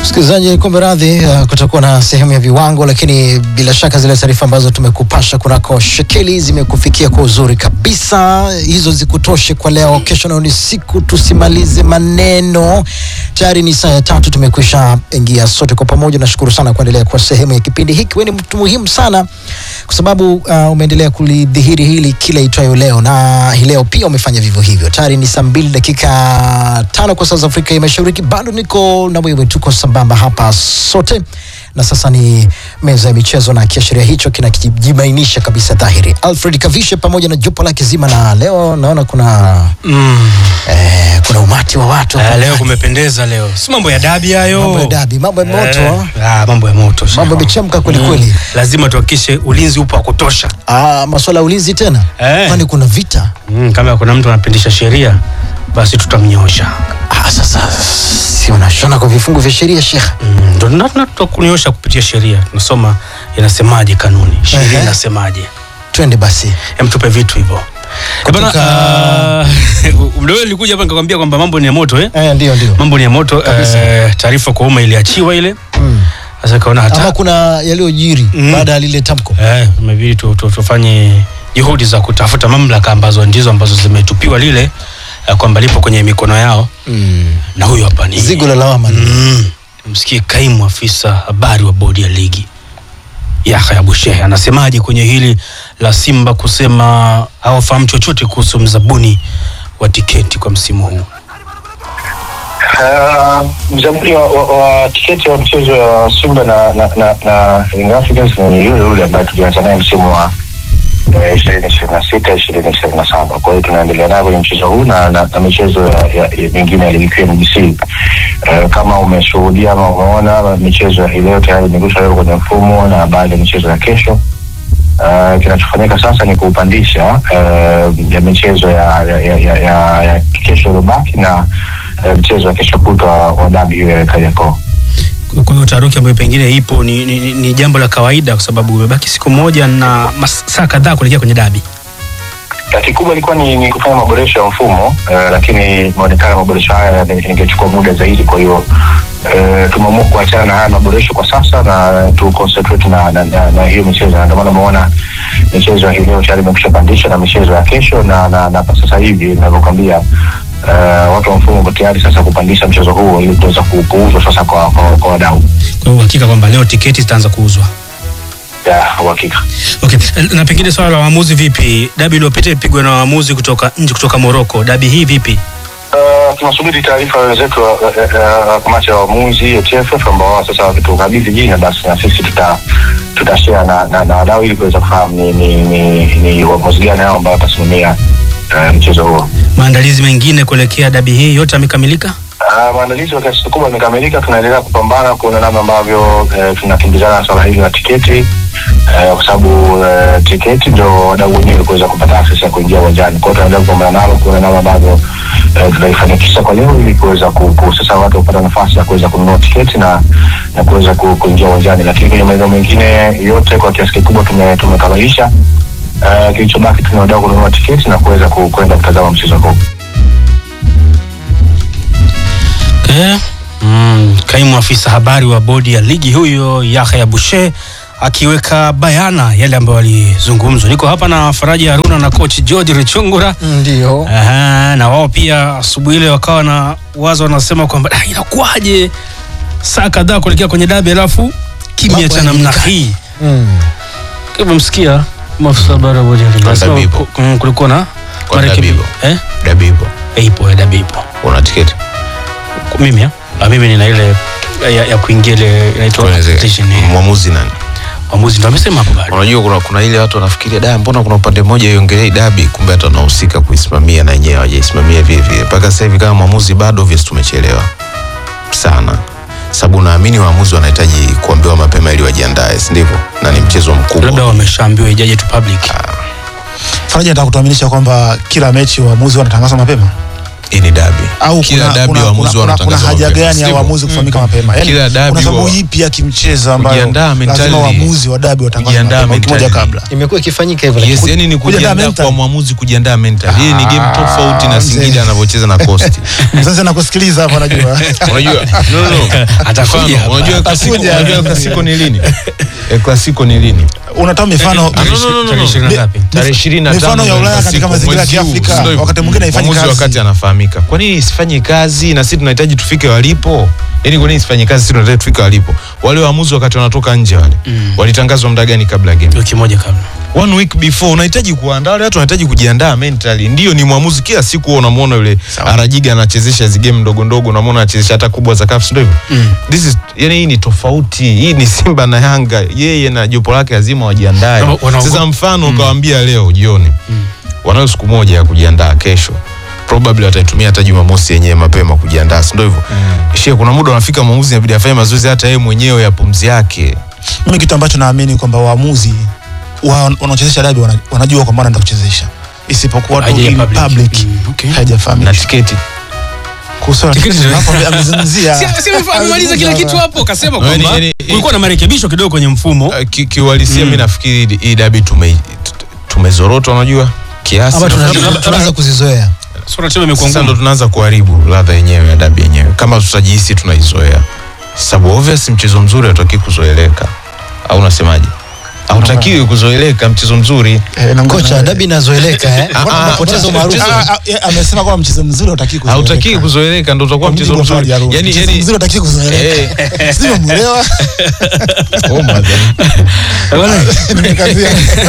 Msikilizaji, kumbe radhi, uh, kutakuwa na sehemu ya viwango, lakini bila shaka zile taarifa ambazo tumekupasha kunako shekeli zimekufikia kwa uzuri kabisa. Hizo zikutoshe kwa leo. Kesho nayo ni siku, tusimalize maneno. Tayari ni saa ya tatu, tumekwisha ingia sote kwa pamoja. Nashukuru sana kuendelea kwa sehemu ya kipindi hiki. Wewe ni mtu muhimu sana kwa sababu uh, umeendelea kulidhihiri hili kila itwayo leo, na hii leo pia umefanya vivyo hivyo. Tayari ni saa mbili dakika tano kwa saa za Afrika ya Mashariki. Bado niko na wewe, tuko sambamba hapa sote, na sasa ni meza ya michezo, na kiashiria hicho kinakijibainisha kabisa dhahiri. Alfred Kavishe pamoja na jopo lake zima, na leo naona kuna Mm. eh, kuna umati wa watu Ah, hapa leo ndani. kumependeza leo, si mambo ya dabi hayo, Mambo ya dabi, mambo ya moto. Eh, ah, mambo ya moto, Mambo sawa. yamechemka kweli kweli. Lazima tuhakikishe ulinzi upo wa kutosha. Ah, masuala ya ulinzi tena, Eh. kwani kuna vita Mm, kama kuna mtu anapindisha sheria basi tutamnyosha. Ah, sasa si unashona kwa vifungu vya sheria Sheikh? Mm, Ndo na- na- tutakunyosha kupitia sheria, tunasoma inasemaje kanuni, sheria Ehe. inasemaje. Twende basi. Em, tupe vitu hivyo. Eh, bana, Kutoka- ah, muda ule nilikuja hapa nikakwambia kwamba mambo ni ya moto eh? Eh, ndio ndio. Mambo ni ya moto Kabisa. eh, taarifa kwa umma iliachiwa ile. Mm. Sasa kaona hata Ama kuna yaliyojiri Mm. baada ya lile tamko. Eh, imebidi tu, tu, tufanye juhudi za kutafuta mamlaka ambazo ndizo ambazo zimetupiwa lile eh, kwamba lipo kwenye mikono yao, Mm. na huyu hapa ni Zigo la lawama. mm, msikie kaimu afisa habari wa bodi ya ligi Yahya Bushehe anasemaje kwenye hili la Simba kusema hawafahamu chochote kuhusu mzabuni wa tiketi kwa msimu huu. Uh, mzabuni wa, wa, wa tiketi wa mchezo wa Simba na na na, na Young Africans ni yule yule ambaye tulianza naye msimu wa ishirini ishirini na sita ishirini ishirini na saba kwa hiyo tunaendelea nayo kwenye mchezo huu na, na, na michezo ya, ya, ya mingine ya ligi kuu ya NBC. Uh, kama umeshuhudia ama umeona michezo ya hii leo tayari imegushwa leo kwenye mfumo na baada ya michezo ya kesho Uh, kinachofanyika sasa ni kuupandisha uh, ya michezo ya, ya, ya, ya, ya, ya kesho iliyobaki na uh, mchezo wa kesho kutwa wa dabi hiyo ya Kariakoo. Kwa hiyo taharuki ambayo pengine ipo ni, ni, ni, ni jambo la kawaida kwa sababu umebaki siku moja na masaa kadhaa kuelekea kwenye dabi. Na kikubwa ilikuwa ni, ni kufanya maboresho ya mfumo uh, lakini imeonekana maboresho haya yange- yangechukua muda zaidi, kwa hiyo uh, tumeamua kuachana na haya maboresho kwa sasa na tu concentrate na, na, na, na hiyo michezo, na ndio maana umeona michezo ya hii leo tayari imekusha pandisha na michezo ya kesho na, na, na kwa sasa hivi ninavyokwambia uh, watu wa mfumo wako tayari sasa kupandisha mchezo huo ili kuweza ku- kuuzwa sasa kwa, kwa, kwa wadau Kwa hiyo uhakika kwamba leo tiketi zitaanza kuuzwa. ya uhakika. Okay. Na pengine swala la waamuzi vipi? Dabi iliyopita ilipigwa na waamuzi kutoka nje, kutoka Morocco. Dabi hii vipi? Uh, tunasubiri taarifa ya wenzetu wa- wa- wa- wa kamati ya waamuzi TFF ambao wao sasa wakitukabidhi jina, basi na sisi tuta tutashare na, na, na wadau ili kuweza kufahamu ni, ni, ni, ni uamuzi gani hao ambao watasimamia uh, mchezo huo. Maandalizi mengine kuelekea dabi hii yote yamekamilika? Uh, maandalizi kwa kiasi kikubwa yamekamilika. Tunaendelea kupambana kuona namna ambavyo uh, tunakimbizana na swala hili la tiketi uh, kwa sababu uh, tiketi ndio wadau wenyewe kuweza kupata access ya kuingia uwanjani. Kwa hiyo tunaendelea kupambana nalo kuona namna ambavyo uh, tunaifanikisha kwa leo ili kuweza ku, ku, sasa watu kupata nafasi ya kuweza kununua tiketi na na kuweza ku, kuingia uwanjani, lakini kwenye maeneo mengine yote kwa kiasi kikubwa tume- tumekamilisha. Uh, kilichobaki tuna wadau kununua tiketi na kuweza ku- kwenda kutazama mchezo huu. Okay. Mm, kaimu afisa habari wa bodi ya ligi huyo Yahya Bushe akiweka bayana yale ambayo alizungumzwa. Niko hapa na Faraji Haruna na coach George Richungura. Ndio. Aha, na wao pia asubuhi ile wakawa na wazo wanasema kwamba "Ah, inakuwaje saa kadhaa kuelekea kwenye dabi alafu kimya Mambo cha namna hayajulikani." hii. Mm. Kama msikia maafisa habari wa bodi ya ligi wanasema Dabibo. ku- mm, kulikuwa na Kwa marekebi- Dabibo. eh Dabibo, Eh, ipo ya dabibo una tiketi? Kwa mimi ya? Ah, mimi nina ile ya, ya kuingia ile inaitwa Tueleze, competition, eh. mwamuzi nani? Mwamuzi ndo amesema hapo bado. Unajua kuna, kuna ile watu wanafikiria da, mbona kuna upande mmoja iongelei dabi, kumbe hata wanahusika kuisimamia na wenyewe hawajaisimamia vile vile. Mpaka sasa hivi kama mwamuzi bado obvious tumechelewa sana, sababu naamini waamuzi wanahitaji kuambiwa mapema ili wajiandae, si ndivyo? Na ni mchezo mkubwa. Labda wameshaambiwa ijaje tu public. Faraja nataka kutuaminisha kwamba kila mechi waamuzi wanatangaza mapema. hii ni dabi au kila kuna, dabi kuna, kuna, waamuzi kuna, kuna wanatangazwa haja mapema, gani ya sivyo? waamuzi kufahamika mapema yani, Kila dabi kuna sababu wa- ipi ya kimchezo ambayo Kujiandaa lazima mentally. waamuzi wa dabi watangazwe Kujiandaa mapema wiki moja mentally. kabla imekuwa ikifanyika hivyo Yes, lakini- yani ni Kujiandaa kujiandaa mental. kwa mwamuzi kujiandaa mental. Hii ni game Ah, tofauti na mzee. Singida anavyocheza na Coast. mzazi nakusikiliza hapa najua Unajua? No, no, no. Atakuja Mfano, hapa. Unajua klasiko, Atakuja. unajua klasiko ni lini? Eh, klasiko ni lini? unatoa mifano Ah, no, no, no, no, Tarehe ishirini na ngapi? Tarehe 25 mifano ya Ulaya klasiko, katika mazingira ya mwezi huu, Kiafrika, sio hivyo? wakati mwingine haifanyi Mwamuzi kazi. wakati anafahamika. Kwa nini isifanye kazi na sisi tunahitaji tufike walipo? Yaani kwa nini isifanye kazi sisi tunahitaji tufike walipo? Wale waamuzi wakati wanatoka nje wale walitangazwa muda gani kabla ya game? wiki moja kabla one week before unahitaji kuandaa wale watu wanahitaji kujiandaa mentally ndio ni mwamuzi kila siku huwa unamwona yule arajiga anachezesha hizi game ndogo ndogo unamwona anachezesha hata kubwa za CAF ndio hivyo this is yani hii ni tofauti hii ni Simba na Yanga yeye na jopo lake lazima wajiandae Wana- wana- sasa mfano ukawaambia leo jioni wanayo siku moja ya kujiandaa kesho probably wataitumia hata Jumamosi yenyewe mapema kujiandaa si ndio hivyo shie kuna muda unafika mwamuzi inabidi afanye mazoezi hata yeye mwenyewe ya pumzi yake mimi kitu ambacho naamini kwamba waamuzi wa- wanaochezesha dabi wana- wanajua kwamba wanaenda kuchezesha isipokuwa tu Haija in public. public Mm, okay. na haijafahamika tiketi kuhusu Tiketi zile- hapo amezungumzia amemaliza kila kitu hapo kasema Yaani- kwamba yaani- kulikuwa na marekebisho kidogo kwenye mfumo Uh, ki- kiuhalisia mi nafikiri hii dabi tume tumezorota unajua kiasi ama tuna- labda- tunaanza kuzizoea sura timu imekuwa sasa ndo ngumu tunaanza kuharibu ladha yenyewe ya dabi yenyewe kama tutajihisi tunaizoea sababu obvious mchezo mzuri hautaki kuzoeleka au unasemaje hautakiwi kuzoeleka mchezo mzuri Eh, na- kocha na- dabi inazoeleka eh Ah, ah, unapoteza mchezo- umaarufu mchezo- Ah, ah, eh, amesema kwamba mchezo mzuri hautaki kuzoeleka. hautakiwi kuzoeleka ndo utakuwa Kwa mchezo mujibu wa mzuri Fadi Harun, yani mchezo yani mzuri hautaki kuzoeleka sio mwelewa oh my God. Bwana, nimekazia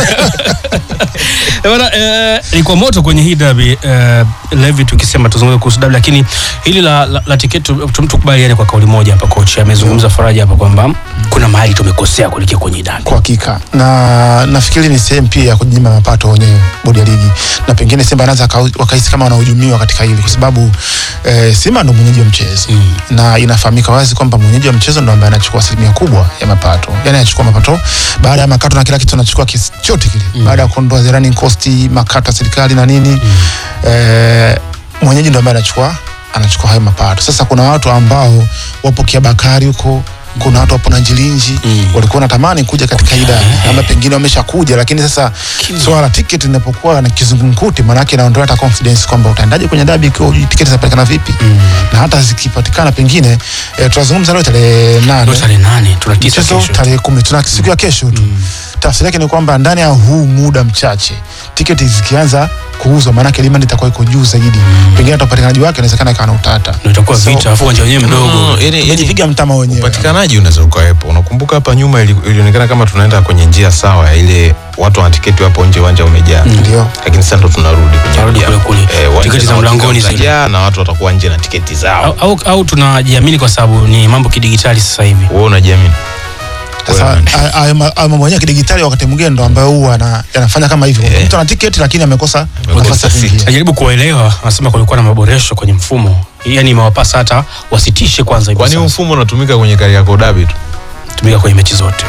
Eh, bwana, eh, ilikuwa moto kwenye hii dabi eh, Levi, tukisema tuzungumze kuhusu dabi, lakini hili la, la, la tiketi tu- tu- tukubaliane kwa kauli moja hapa. Kocha amezungumza Faraja hapa kwamba kuna mahali tumekosea kuelekea kwenye hii dabi. kwa hakika na nafikiri ni sehemu pia ya kujinyima mapato wenyewe bodi ya ligi na pengine Simba anaweza aka- wakahisi kama wanahujumiwa katika hili kwa sababu eh, Simba ndo mwenyeji wa mchezo Mm. na inafahamika wazi kwamba mwenyeji wa mchezo ndo ambaye anachukua asilimia kubwa ya mapato yani anachukua mapato baada ya makato na kila kitu anachukua kiasi chote kile baada ya kuondoa the running cost makato ya serikali na nini eh, mwenyeji ndo ambaye anachukua anachukua hayo mapato sasa kuna watu ambao wapo Kiabakari huko kuna watu wapo na Njilinji Mm. walikuwa wanatamani kuja katika hii dabi ama pengine wameshakuja lakini sasa swala la tiketi linapokuwa na kizungumkuti maanake inaondoa hata confidence kwamba utaendaje kwenye dabi ikiwa hujui tiketi zinapatikana vipi na hata zikipatikana pengine eh, tunazungumza leo tarehe nane Ndio tarehe nane tuna tisa mchezo kesho. tarehe kumi tuna siku ya kesho tu tafsiri yake ni kwamba ndani ya huu muda mchache tiketi zikianza kuuzwa maanake demand itakuwa iko juu zaidi pengine hata upatikanaji wake inawezekana ikawa na utata Ndio itakuwa So, vita, afu uwanja wenyewe No, mdogo. yani- yani- umejipiga mtama wenyewe upatikanaji unaweza ukawepo unakumbuka hapa nyuma ili- ilionekana kama tunaenda kwenye njia sawa ya ile watu wana tiketi wapo nje uwanja umejaa ndio lakini sasa ndo tunarudi kwenye Tunarudi ujaa. kule kule. Eh, uwanja Tiketi za na mlangoni uhakika zile. utajaa na watu watakuwa nje na tiketi zao Au, au, au tunajiamini kwa sababu ni mambo kidigitali sasa hivi. wewe unajiamini sasa Wewe- a- hayo ma- hayo mambo yenyewe ya kidigitali wakati mwingine ndo ambayo huwa ana- yanafanya kama hivyo Eh. mtu ana tiketi lakini amekosa Amekosa nafasi ya seat. kuingia Najaribu kuwaelewa, anasema kulikuwa na maboresho kwenye mfumo, yaani imewapasa hata wasitishe kwanza hivi kwani huu sasa. mfumo unatumika kwenye Kariakoo dabi tu tumika kwenye mechi zote.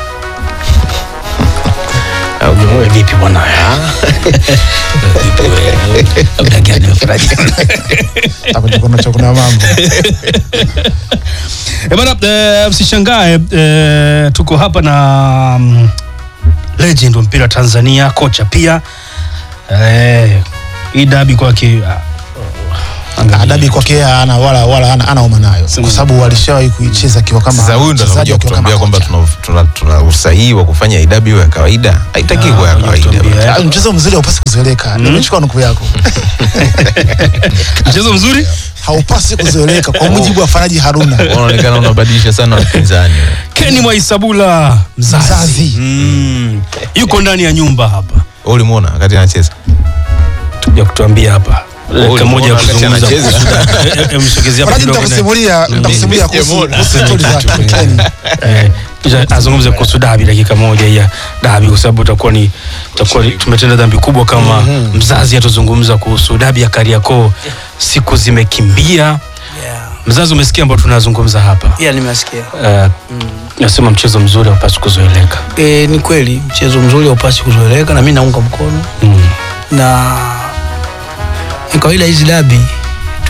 Wewe vipi bwana? Vipi wewe? Labda gani umefurahi? Takuja kuona cha kuna mambo Eh, bana, eh, msishangae eh, tuko hapa na mm, legend wa mpira wa Tanzania, kocha pia eh, hii dabi kwake ah, angalia. adabi kwake ana wala wala ana ana uma nayo Sema. kwa sababu walishawahi kuicheza akiwa kama sasa huyu ndo mchezaji anakuja akiwa kama kutuambia kwamba kocha. tuna, tuna, tuna usahihi wa kufanya idabi iwe ya kawaida haitaki Ah, kuwa ya kuja kawaida kutuambia, eh. Ah, mchezo mzuri haupasi kuzoeleka nimechukua nukuu yako mchezo mzuri haupasi kuzoeleka kwa mujibu wa Faraji Haruna unaonekana unabadilisha sana wapinzani Keni Mwaisabula mzazi, Mzazi. Mm. yuko ndani ya nyumba hapa Wewe ulimwona wakati anacheza ya kutuambia hapa dakika moja ya ulimuona wakati kuzungumza anacheza? kuhusu dabi. Eh, eh, msogezea hapa Faraji kidogo. nitakusimulia nitakusimulia kuhusu Sijamuona. kuhusu stori zake Keni. Eh, kisha azungumze kuhusu dabi dakika moja ya dabi kwa sababu utakuwa ni utakuwa ni- tumetenda dhambi kubwa kama mzazi atuzungumza kuhusu dabi ya Kariakoo siku zimekimbia Yeah. mzazi umesikia ambao tunazungumza hapa Yeah, nimesikia. Eh, nasema mchezo mzuri haupaswi kuzoeleka E, ni kweli mchezo mzuri haupasi kuzoeleka na mi naunga mkono mm. na ni kawaida hizi dabi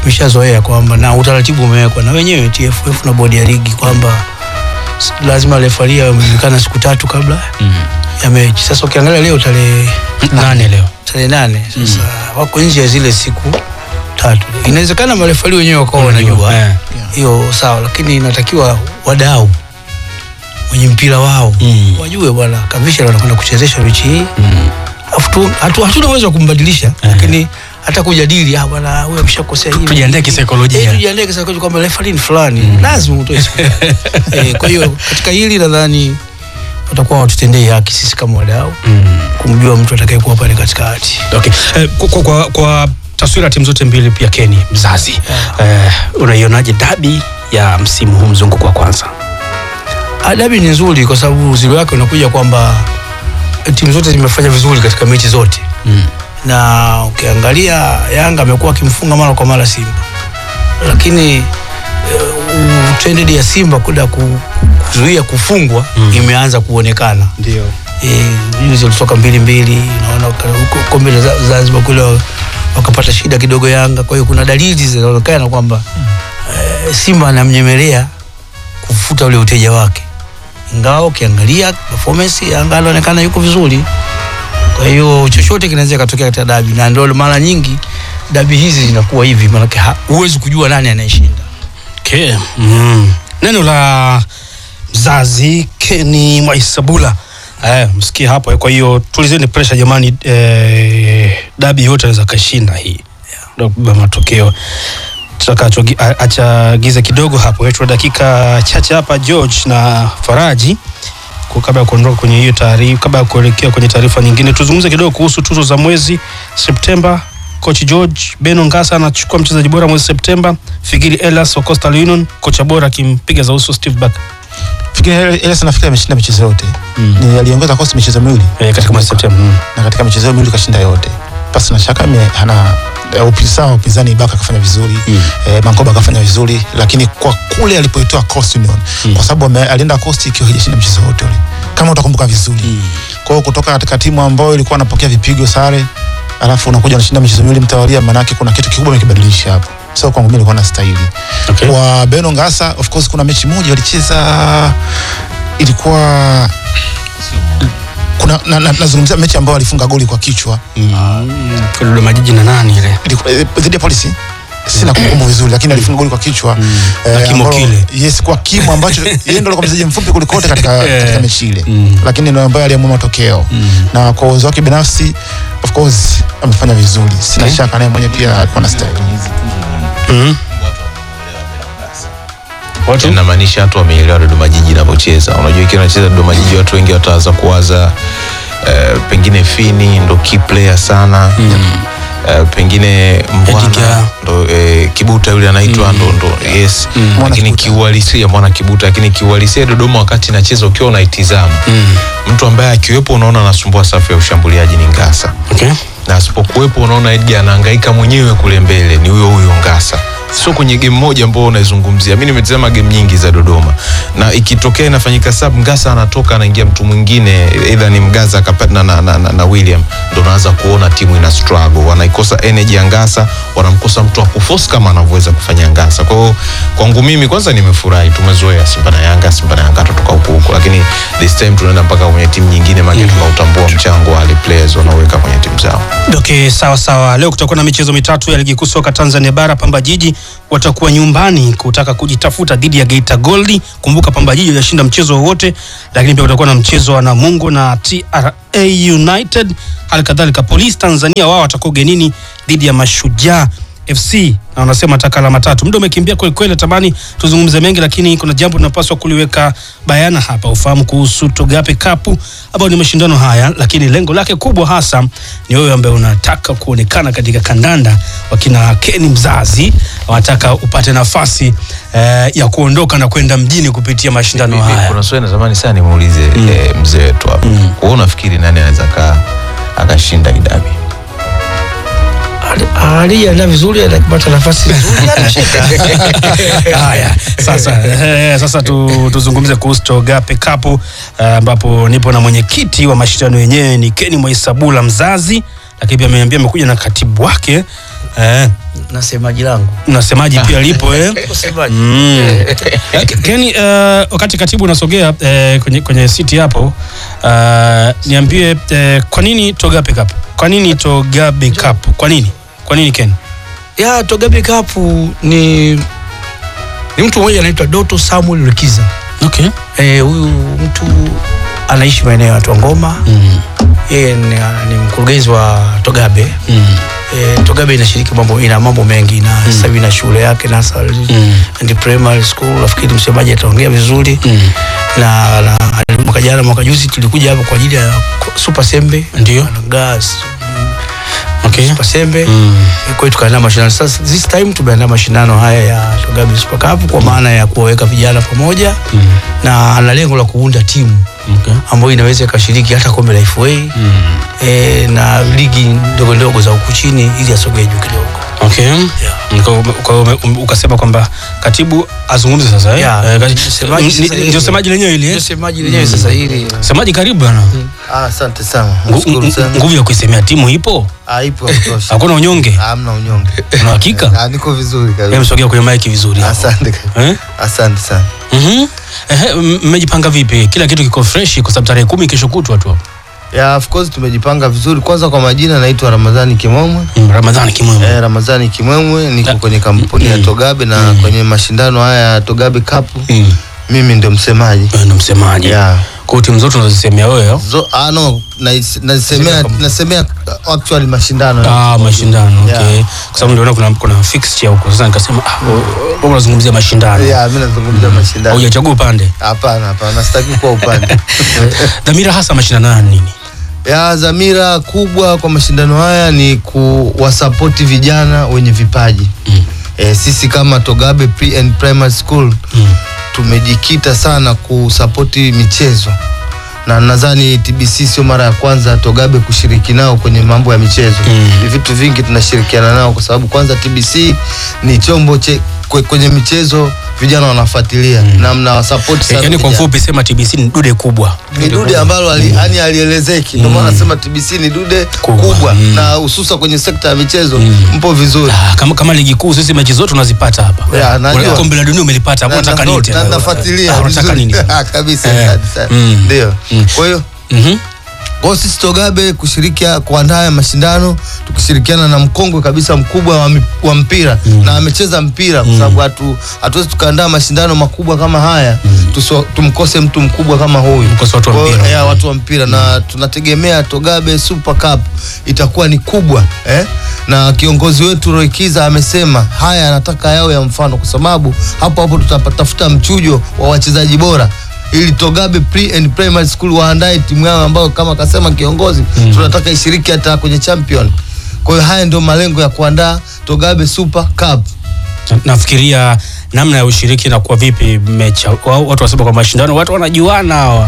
tumeshazoea kwamba na utaratibu umewekwa na wenyewe TFF na bodi ya ligi kwamba s- lazima refari amejulikana siku tatu kabla ya mechi. Sasa ukiangalia leo tarehe nane leo tarehe nane sasa wako nje ya zile siku tatu. Inawezekana marefari wenyewe wakawa wanajua Eh. hiyo sawa, lakini inatakiwa wadau wenye mpira wao Mm. wajue bwana Kavisha wanakwenda kuchezesha mechi hii Alafu tu- hatu- hatuna uwezo wa kumbadilisha lakini hata kujadili ah, bwana huyu ameshakosea hivi Tujiandae kisaikolojia. Eh, tujiandae kisaikolojia kwamba refa ni fulani lazima utoe siku tatu. eh, kwa hiyo katika hili nadhani watakuwa watutendei haki sisi kama wadau kumjua mtu atakayekuwa pale katikati Okay. Eh, kwa, kwa, kwa, kwa taswira ya timu zote mbili pia Keni mzazi eh, unaionaje dabi ya msimu huu mzunguko wa kwanza? Adabi ni nzuri kwa sababu uzuri wake unakuja kwamba timu zote zimefanya vizuri katika mechi zote Mm. na ukiangalia Yanga amekuwa akimfunga mara kwa mara Simba, lakini uh, trended ya Simba kuda ku, kuzuia kufungwa Mm. imeanza kuonekana. Ndio. Eh, juzi walitoka mbili mbili, naona waka- huko kombe la Za- Zanzibar kule wa- wakapata shida kidogo Yanga. Kwa hiyo kuna dalili zinaonekana kwamba eh, Simba anamnyemelea kufuta ule uteja wake, ingawa ukiangalia performance Yanga anaonekana yuko vizuri. Kwa hiyo chochote kinaweza katokea katika dabi, na ndio mara nyingi dabi hizi zinakuwa hivi, maanake ha- huwezi kujua nani anayeshinda. Okay. Mm. Neno la mzazi Keni Mwaisabula eh, msikie hapo. eh, Kwa hiyo tulizeni pressure jamani, eh, dabi yote anaweza kashinda hii ndio kubeba matokeo tutakachoachagiza kidogo hapo yetu dakika chache hapa George na Faraji kwa kabla ya kuondoka kwenye hiyo taarifa, kabla ya kuelekea kwenye taarifa nyingine, tuzungumze kidogo kuhusu tuzo za mwezi Septemba. Coach George Beno Ngasa anachukua mchezaji bora mwezi Septemba, Figiri Elas wa Coastal Union kocha bora akimpiga za uso Steve Barker Fikiri Elias nafikiri ameshinda michezo yote. Ni aliongoza kosi michezo miwili. eh, katika mwezi Septemba. Mm. na katika michezo miwili kashinda yote. Pasi na shaka ame- hana eh, upinzani wa upinzani Baka akafanya vizuri Mm. eh, Mankoba akafanya vizuri, lakini kwa kule alipoitoa Coast Union Mm. kwa sababu ame- alienda Coast ikiwa hajashinda mchezo wote ule, kama utakumbuka vizuri kwa hiyo kutoka katika timu ambayo ilikuwa anapokea vipigo sare, alafu unakuja unashinda michezo miwili mtawalia, maanake kuna kitu kikubwa amekibadilisha hapo. So kwangu mimi ilikuwa na stahili Okay. kwa Beno Ngasa. Of course kuna mechi moja walicheza ilikuwa kuna na, na, nazungumzia mechi ambayo alifunga goli kwa kichwa Kwa Dodoma Jiji na nani ile Ilikuwa- eh, dhidi ya polisi sina kumbukumbu vizuri lakini alifunga goli kwa kichwa Na kimo ambalo- kile. yes kwa kimo ambacho yeye ndio alikuwa mchezaji mfupi kuliko wote katika, Eh. katika mechi ile Mm. lakini ndio ambaye aliamua matokeo na kwa uwezo wake binafsi of course amefanya vizuri sina Okay. shaka naye mwenyewe pia alikuwa na style mm. Watu inamaanisha watu wameelewa Dodoma Jiji inavyocheza. Unajua ikiwa anacheza Dodoma Jiji, watu wengi wataanza kuwaza eh, pengine Fini ndo key player sana eh, pengine Mbwana Edgar. ndo eh, Kibuta yule anaitwa ndo ndo yes, Mwana lakini Kibuta. kiuhalisia Mwana Kibuta, lakini kiuhalisia Dodoma wakati inacheza ukiwa unaitizama mm. mtu ambaye akiwepo unaona anasumbua safu ya ushambuliaji ni Ngasa okay. na asipokuwepo unaona Edgar anahangaika mwenyewe kule mbele, ni huyo huyo Ngasa. Sio kwenye game moja ambao unaizungumzia. Mimi nimetazama game nyingi za Dodoma, na ikitokea inafanyika sub, Ngasa anatoka anaingia mtu mwingine, either ni Mgaza akapata na, na, na, na, na William, ndo unaanza kuona timu ina struggle, wanaikosa energy ya Ngasa, wanamkosa mtu wa kuforce kama anavyoweza kufanya Ngasa. Kwa hiyo kwangu mimi kwanza nimefurahi, tumezoea Simba na Yanga, Simba na Yanga tutoka huko huko, lakini this time tunaenda mpaka kwenye timu nyingine, maana tunautambua mchango wa wale players wanaoweka kwenye timu zao. Okay, sawa sawa. Leo kutakuwa na michezo mitatu ya ligi kuu soka Tanzania bara. Pamba Jiji watakuwa nyumbani kutaka kujitafuta dhidi ya Geita Gold. Kumbuka Pamba Jiji hajashinda mchezo wowote, lakini pia kutakuwa na mchezo wa Namungo na TRA United. Hali kadhalika Police Tanzania wao watakuwa ugenini dhidi ya Mashujaa FC na wanasema taka alama tatu. Muda umekimbia kweli kweli, natamani tuzungumze mengi, lakini kuna jambo tunapaswa kuliweka bayana hapa, ufahamu kuhusu Togape Cup ambayo ni mashindano haya, lakini lengo lake kubwa hasa ni wewe ambaye unataka kuonekana katika kandanda. Wakina Keni mzazi wanataka upate nafasi eh, ya kuondoka na kwenda mjini kupitia mashindano Hivi, haya. Kuna swali natamani sana nimuulize eh, mzee wetu hapa. Wewe unafikiri nani anaweza kaa akashinda hii dabi? alijiandaa vizuri akipata nafasi nzuri anashinda. Haya, sasa eh, sasa tu, tuzungumze kuhusu Togape Cup eh, ambapo nipo na mwenyekiti wa mashindano yenyewe ni Keni Mwaisabula mzazi, lakini pia ameniambia amekuja na katibu wake eh, na semaji langu na semaji pia lipo eh. semaji Mm. Eh, Kenny, uh, wakati katibu unasogea uh, kwenye, kwenye siti hapo uh, niambie uh, kwa nini Togabe Cup? Kwa nini Togabe Cup? Kwa nini? Kwa nini Ken? ya Togabe Cup ni ni mtu mmoja anaitwa Doto Samuel Lukiza. Okay. Eh, huyu mtu anaishi maeneo ya Twangoma. Mm. Yeye ni, ni mkurugenzi wa Togabe. Mm. E, Togabe inashiriki mambo ina mambo mengi na mm. sasa hivi ina shule yake nursery Mm. and primary school. Nafikiri msemaji ataongea vizuri Mm. na, na mwaka jana mwaka juzi tulikuja hapa kwa ajili ya Super Sembe Ndio. gas Okay. Super Sembe Mm. kwa hiyo tukaandaa mashindano sasa. This time tumeandaa mashindano haya ya Togabe Super Cup kwa maana ya kuwaweka vijana pamoja Mm. na ana lengo la kuunda timu Okay. ambayo inaweza ikashiriki hata kombe la FA Mm. e, na ligi ndogo ndogo za huku chini ili asogee juu kidogo. Okay. Kwa- kwa hiyo ume- ukasema kwamba katibu azungumze sasa eh? Yeah, Eh, kati- semaji ni- sasa ni- hivi. ndio semaji lenyewe ile Ndio eh? semaji lenyewe sasa hili Semaji karibu bwana. Ah, asante sana. Ngu- Nashukuru ngu- sana. Nguvu ya kuisemea timu ipo? Ah, ipo ya kutosha. Hakuna unyonge? Hamna unyonge. Una hakika? Ah, niko vizuri Hebu kabisa. msogea kwenye mic vizuri. hapo. Asante. Eh? Asante sana. Mhm. Ehe, m- mmejipanga vipi? Kila kitu kiko fresh kwa sababu tarehe kumi kesho kutwa tu. Ya, of course tumejipanga vizuri. Kwanza kwa majina naitwa Ramadhani Kimwemwe. Mm, Ramadhani kimwema. Eh, Ramadhani Kimwemwe niko Na- kwenye kampuni ya Mm. Togabe na Mm. kwenye mashindano haya ya Togabe Cup Mm. mimi ndio msemaji. Wewe ndo msemaji. Yeah. Kwa hiyo timu zote unazisemea wewe. au? Zo, ah, no, nais- nasemea nasemea uh, actually mashindano. Ah, mashindano. Yeah. Okay. Kwa sababu niliona kuna kuna fixture huko. Sasa nikasema ah, wewe unazungumzia mashindano. Yeah, mimi nazungumzia mashindano. Hujachagua upande. Hapana, hapana, sitaki kuwa upande. Dhamira hasa mashindano haya ni nini? ya dhamira kubwa kwa mashindano haya ni kuwasapoti vijana wenye vipaji Mm. e, sisi kama Togabe Pre and Primary School Mm. tumejikita sana kusapoti michezo na nadhani TBC sio mara ya kwanza Togabe kushiriki nao kwenye mambo ya michezo Mm. ni vitu vingi tunashirikiana nao kwa sababu kwanza TBC ni chombo che, kwe, kwenye michezo vijana wanafuatilia mm. na mnawasapoti sana Yaani kwa vijana ufupi sema TBC ni dude kubwa. ni dude ambalo ali, yani alielezeki ndio maana nasema TBC ni dude Kubwa. kubwa, Mm. na hususa kwenye sekta ya michezo Mm. mpo vizuri Ah, kama kama ligi kuu sisi mechi zote unazipata hapa. Yeah, najua. Una- Kombe la dunia umelipata. Hapo Na- unataka na- nini na- tena? nafuatilia Ah, Unataka vizuri. nini? Ah, kabisa Eh. asante sana. Mm. ndio Mm. kwa hiyo Mhm. kwa hiyo sisi Togabe kushirikia kuandaa haya mashindano tukishirikiana na mkongwe kabisa mkubwa wa, mi- wa mpira na amecheza mpira kwa sababu hatu hatuwezi tukaandaa mashindano makubwa kama haya tuso, tumkose mtu mkubwa kama huyu Mkose watu wa Kwa hiyo, mpira. ya, watu wa mpira na tunategemea Togabe Super Cup itakuwa ni kubwa eh? na kiongozi wetu Roikiza amesema haya anataka yawe ya mfano kwa sababu hapo hapo tutatafuta mchujo wa wachezaji bora ili Togabe Pre and Primary School waandae timu yao ambayo kama akasema kiongozi tunataka ishiriki hata kwenye champion. Kwa hiyo haya ndio malengo ya kuandaa Togabe Super Cup. Na- nafikiria namna ya ushiriki inakuwa vipi mecha wao watu wasema kwa mashindano watu wanajuana hawa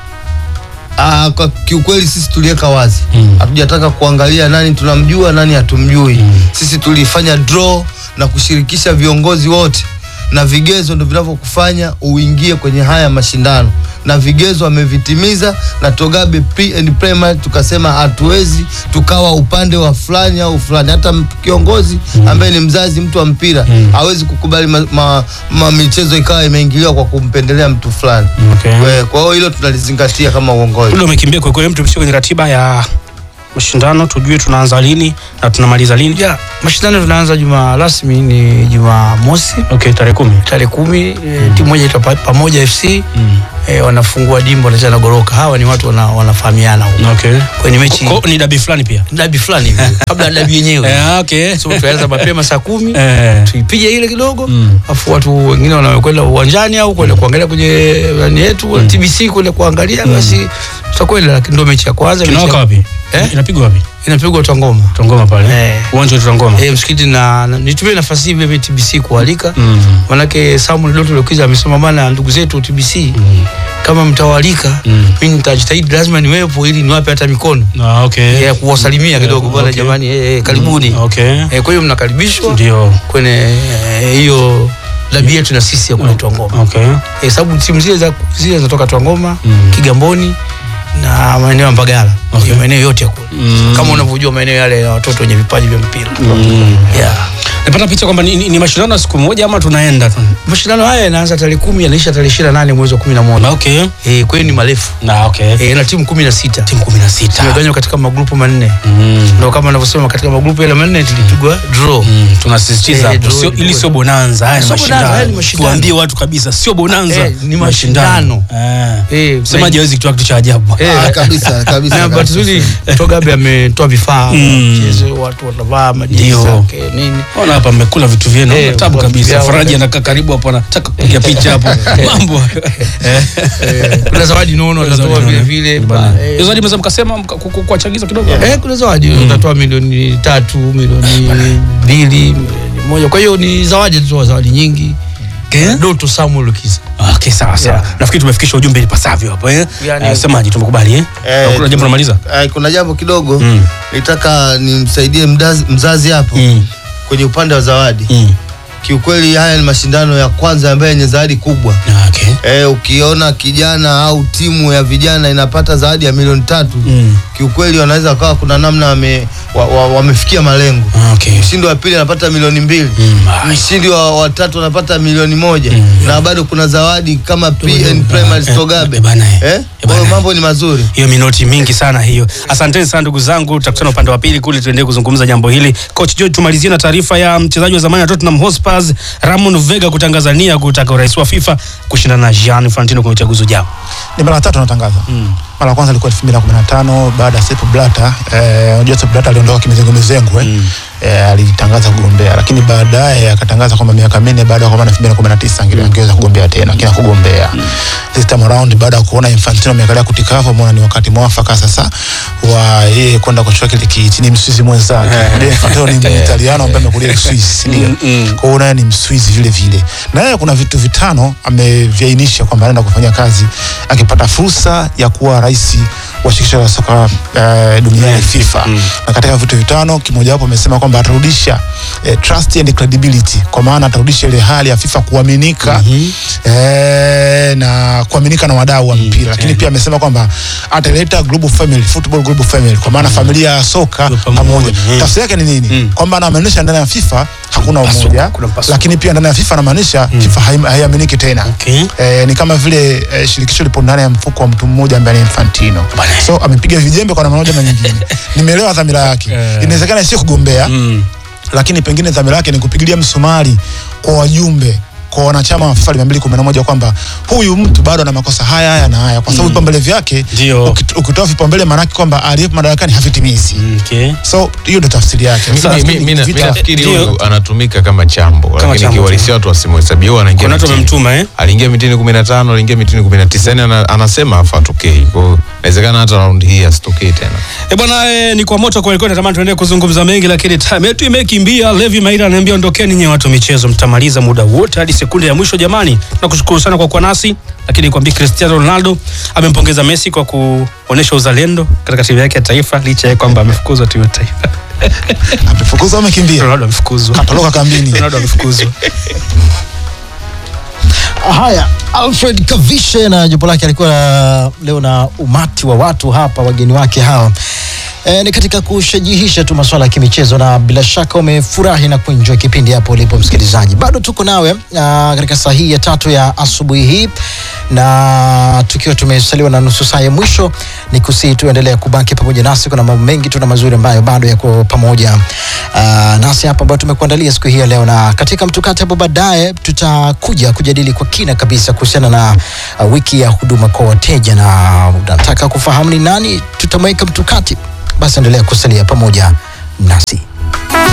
Ah, kwa kiukweli sisi tuliweka wazi Mm. hatujataka kuangalia nani tunamjua nani hatumjui sisi tulifanya draw na kushirikisha viongozi wote na vigezo ndo vinavyokufanya uingie kwenye haya mashindano na vigezo amevitimiza na Togabe Pre and Primary tukasema hatuwezi tukawa upande wa fulani au fulani hata m- kiongozi ambaye ni mzazi mtu wa mpira hawezi kukubali ma, ma, ma michezo ikawa imeingiliwa kwa kumpendelea mtu fulani Okay. Kwa- kwa hiyo hilo tunalizingatia kama uongozi Ule umekimbia kwa kweli, mtu tupitie kwenye ratiba ya mashindano, tujue tunaanza lini na tunamaliza lini. ya mashindano tunaanza juma rasmi ni juma mosi Okay, tarehe kumi. tarehe kumi e, timu moja itaitwa Pa- pamoja fc e, wanafungua dimbo wanacheza na goroka hawa ni watu wana, wanafahamiana huko Okay. kwenye mechi Ko, ni dabi fulani pia. dabi fulani hivi kabla ya dabi yenyewe Eh, okay. so tuanza mapema saa kumi Eh. tuipige ile kidogo Mm. afu watu wengine wanakwenda uwanjani au kwenda kuangalia kwenye nani yetu TBC kwenda kuangalia basi tutakwenda lakini ndio mechi ya kwanza mechi Tunawaka ya- wapi? Eh? Inapigwa wapi? inapigwa Tangoma Tongoma pale. Eh. Uwanja wa Tongoma. eh msikiti na, na nitumie nafasi hii vile TBC kualika Mm. manake Samuel Doto Lukiza amesema bana ndugu zetu TBC kama mtawalika Mm. mimi nitajitahidi lazima niwepo ili niwape hata mikono Ah, okay. ya kuwasalimia kidogo bwana okay. jamani eh, eh, karibuni Okay. eh, kwa hiyo mnakaribishwa Ndio. kwenye eh, hiyo dabi yetu na sisi ya kule Twangoma Okay. eh, sababu timu zile za zile zinatoka Twangoma Mm. Kigamboni na maeneo ya Mbagala Okay. okay. maeneo yote ya kule Mm. kama unavyojua maeneo yale ya watoto wenye vipaji vya mpira Mm. yeah. napata picha kwamba ni, ni, ni mashindano ya siku moja ama tunaenda tu mashindano haya yanaanza tarehe kumi yanaisha tarehe ishirini na nane mwezi wa kumi na moja okay Eh, kwa hiyo ni marefu na okay Eh, na timu kumi na sita timu kumi na sita tumeganywa katika magrupu manne Mm. ndo kama anavyosema katika magrupu yale manne tulipigwa draw Mm, tunasisitiza Eh, hapo draw sio ilikuwa- ili sio bonanza haya ni Sio bonanza, haya ni mashindano mashindano. tuambie watu kabisa sio bonanza Eh, ni mashindano. eh Eh, semaje hawezi kutoa kitu cha ajabu Eh, Ah, kabisa kabisa na bahati nzuri Togabe ametoa vifaa Mm. mchezo watu watavaa majezi Ndio. zake nini ona hapa mmekula vitu vyenu Eh, eh, tabu kwa kabisa vyao. faraji anakaa karibu hapo anataka kupiga picha hapo mambo eh Eh, kuna zawadi nono watatoa vile vile bana, eh, hizo zawadi mnaweza mkasema mka- ku- ku- kuwachagiza kidogo Eh, kuna zawadi utatoa milioni tatu milioni mbili milioni moja kwa hiyo ni zawadi tutatoa zawadi nyingi Okay. Doto Samuel Lukiza Okay, sawa sawa. Yeah. Nafikiri tumefikisha ujumbe ipasavyo hapo eh. Yani- Eh, semaji tumekubali eh. Eh, Kuna jambo unamaliza? Eh, kuna jambo kidogo Mm. nitaka nimsaidie mdazi- mzazi hapo Mm. kwenye upande wa zawadi Mm. kiukweli haya ni mashindano ya kwanza ambayo yenye zawadi kubwa Okay. Eh, ukiona kijana au timu ya vijana inapata zawadi ya milioni tatu Mm. kiukweli wanaweza wakawa kuna namna wame, wa, wa, wamefikia malengo Okay. mshindi wa pili anapata milioni mbili Mm. Ah, mshindi wa watatu anapata milioni moja na bado kuna zawadi kama PN Primary eh, Stogabe eh, bana, eh. eh? Eh, Kwa hiyo bana. mambo ni mazuri hiyo minoti mingi sana hiyo. Asanteni sana ndugu zangu, tutakutana upande wa pili kule, tuendelee kuzungumza jambo hili. Coach George, tumalizie na taarifa ya mchezaji wa zamani wa Tottenham Hotspur Ramon Vega kutangaza nia kutaka urais wa FIFA kushindana na Gianni Infantino kwenye uchaguzi ujao. ni mara ya tatu anatangaza mara ya kwanza ilikuwa 2015 baada ya Sepp Blatter eh, unajua Sepp Blatter aliondoka kimizengo mizengo eh, eh, alitangaza kugombea lakini baadaye akatangaza kwamba miaka minne baada ya kwa maana 2019 ange- angeweza kugombea tena lakini hakugombea this time around baada ya kuona Infantino amekalia kutikafa ameona ni wakati mwafaka sasa wa yeye kwenda kuchukua kile kiti ni Mswizi mwenzake Ndiye Infantino ni Italiano ambaye amekulia Uswisi ndio kwa hiyo naye ni Mswizi vile vile na yeye kuna vitu vitano ameviainisha kwamba anaenda kufanya kazi akipata fursa ya kuwa rais wa shirikisho la soka uh, duniani FIFA na katika vitu vitano kimojawapo amesema kwamba atarudisha eh, trust and credibility kwa maana atarudisha ile hali ya FIFA kuaminika eh, na kuaminika na wadau wa mpira lakini pia amesema kwamba ataleta global family football global family kwa maana familia ya soka Kwa pamoja. pamoja Mm. tafsiri yake ni nini kwamba anamaanisha ndani ya FIFA hakuna Mpasuko, umoja kuna mpasuko. lakini pia ndani ya FIFA anamaanisha FIFA haim- haiaminiki tena Okay. eh, ni kama vile eh, shirikisho lipo ndani ya mfuko wa mtu mmoja ambaye ni Infantino Bana. so amepiga vijembe kwa namna moja na nyingine nimeelewa dhamira yake Eh. inawezekana sio kugombea Mm. lakini pengine dhamira yake ni kupigilia msumari kwa wajumbe kwa wanachama wa FIFA 211 kwamba huyu mtu bado ana makosa haya haya na haya kwa sababu vipaumbele vyake Ndio. ukit- ukitoa vipaumbele maanake kwamba aliyepo madarakani havitimizi Okay. so hiyo ndio tafsiri yake Mi- Sasa mi- nafikiri mi- ni mi vita- nafikiri Ndio. huyu anatumika kama chambo lakini chambo kiuhalisia watu wasimhesabia huyu anaingia Kuna watu mitini. wamemtuma eh? aliingia mitini kumi na tano aliingia mitini kumi na tisa yani ana, anasema afa atokei kwao inawezekana hata raundi hii asitokei tena E bwana e, ni kwa moto kweli kweli, natamani tuendelee kuzungumza mengi, lakini time yetu imekimbia. Levi Maira ananiambia ondokeni nyie watu wa michezo, mtamaliza muda wote hadi sekunde ya mwisho. Jamani, tunakushukuru sana kwa kuwa nasi, lakini nikwambie Cristiano Ronaldo amempongeza Messi kwa kuonesha uzalendo katika timu yake ya taifa, licha ya kwamba amefukuzwa timu ya taifa. amefukuzwa amekimbia Ronaldo amefukuzwa, katoroka kambini Ronaldo amefukuzwa. Haya, Alfred Kavishe na jopo lake alikuwa na- leo na umati wa watu hapa, wageni wake hawa e, ni katika kushajihisha tu masuala ya kimichezo, na bila shaka umefurahi na kuenjoy kipindi hapo ulipo msikilizaji. Bado tuko nawe ah, katika saa hii ya tatu ya asubuhi hii, na tukiwa tumesaliwa na nusu saa ya mwisho, ni kusii tuendelea kubaki pamoja nasi. Kuna mambo mengi tu na mazuri ambayo bado yako pamoja ah, nasi hapa ambayo tumekuandalia siku hii ya leo, na katika mtukati hapo baadaye tutakuja kujadili kwa kina kabisa kuhusiana na uh, wiki ya huduma kwa wateja, na unataka kufahamu ni nani tutamweka mtukati, basi endelea kusalia pamoja nasi.